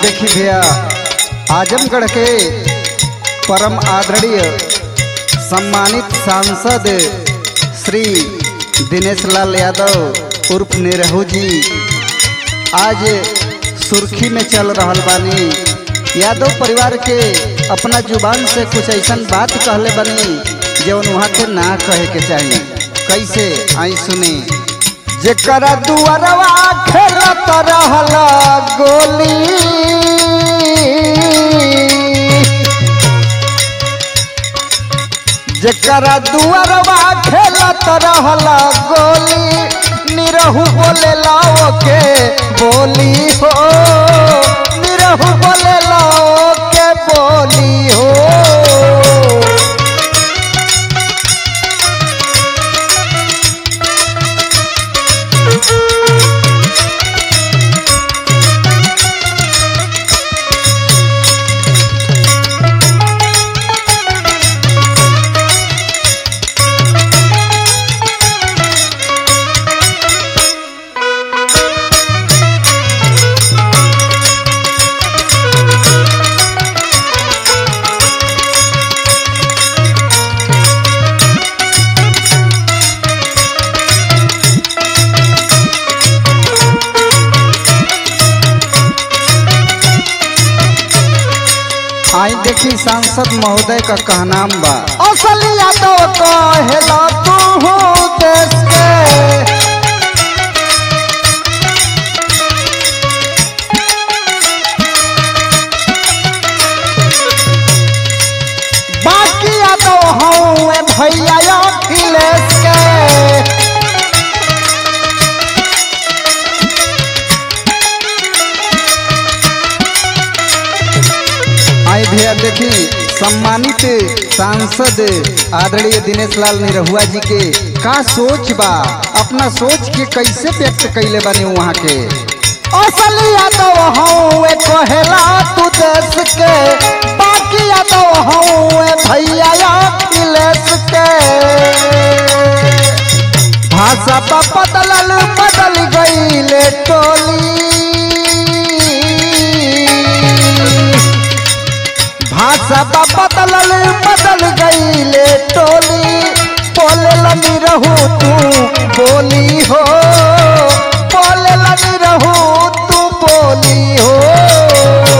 देखी भैया आजमगढ़ के परम आदरणीय सम्मानित सांसद श्री दिनेश लाल यादव उर्फ निरहू जी आज सुर्खी में चल रहल बानी यादव परिवार के अपना जुबान से कुछ ऐसा बात कहले बनी जौन वहाँ के ना कहे के चाहिए कैसे आई सुनी जेकरा दुआरवा खेलत रहल गोली जेकरा दुआरवा खेलत रहल गोली निरहू बोले लाओ के बोली हो निरहू बोले लाओ के बोली हो आई देखी सांसद महोदय का कहनाम बा असलिया तो कहेला तू देश के बाकी तो हूँ भैया अखिलेश के आई भैया देखी सम्मानित सांसद आदरणीय दिनेश लाल निरहुआ जी के का सोच बा अपना सोच के कैसे व्यक्त कैले बने वहाँ के असलिया तो हूँ कहेला तू देश के बाकी तो हूँ भैया अखिलेश के भाषा पा बदलल बदल गई टोली भाषा बा बदलल बदल गईले टोली बोले लगी रहू तू बोली हो बोले लगी रहू तू बोली हो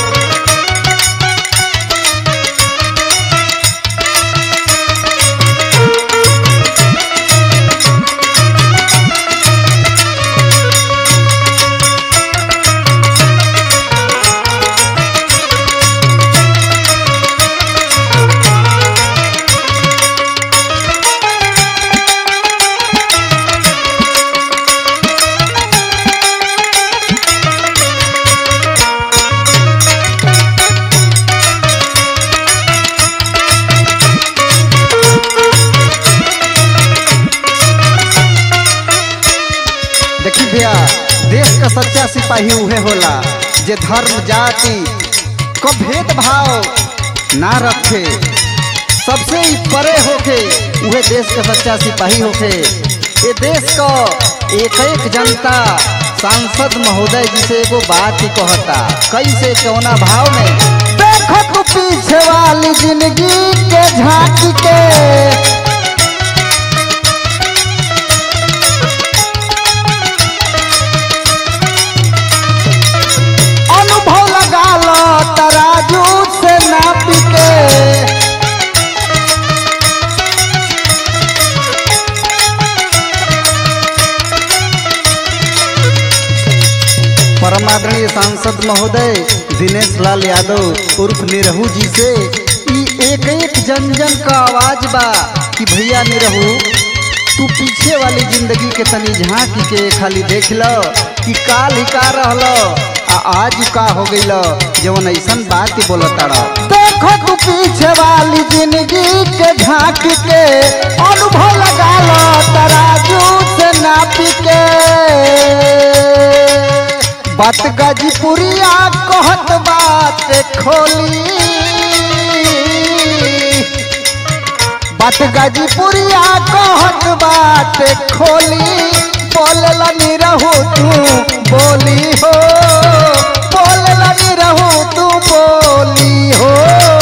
देखी भैया देश का सच्चा सिपाही उहे होला जे धर्म जाति को भेदभाव ना रखे सबसे ही परे होके उहे देश का सच्चा सिपाही होके ये देश का एक एक जनता सांसद महोदय जी से एगो बात ही कहता कैसे कौना भाव में देखो तू पीछे वाली जिंदगी के झांकी के अनुभव लगा लो तराजू से नाप के परम आदरणीय सांसद महोदय दिनेश लाल यादव उर्फ निरहू जी से ई एक एक जन जन का आवाज बा कि भैया निरहू तू पीछे वाली जिंदगी के तनी झांक के खाली देख लो कि काल ही का रहल आ आज का हो गइल जवन ऐसन बात ही बोलता रह देखो तू पीछे वाली जिंदगी के झांक के अनुभव लगा लो तराजू से नाप के बात गाजीपुरिया कहत बात खोली बात गाजीपुरिया कहत बात खोली बोलला निरहू तू बोली हो बोलला लगी रहू तू बोली हो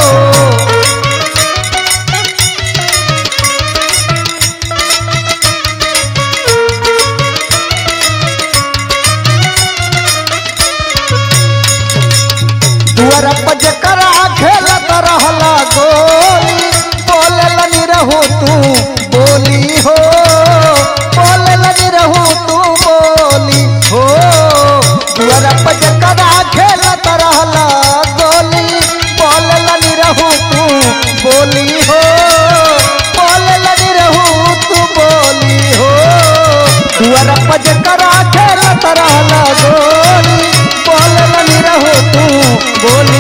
दुआर पज करा खेलत रहला गोली बोले लगी रहू तू बोली हो बोले लगी रहू तू बोली हो दुआर पज करा खेलत रहला गोली बोले लगी रहू तू बोली हो बोले लगी रहू तू बोली हो दुआर पज करा खेलत रहला गोली बोले लगी रहू तू बोली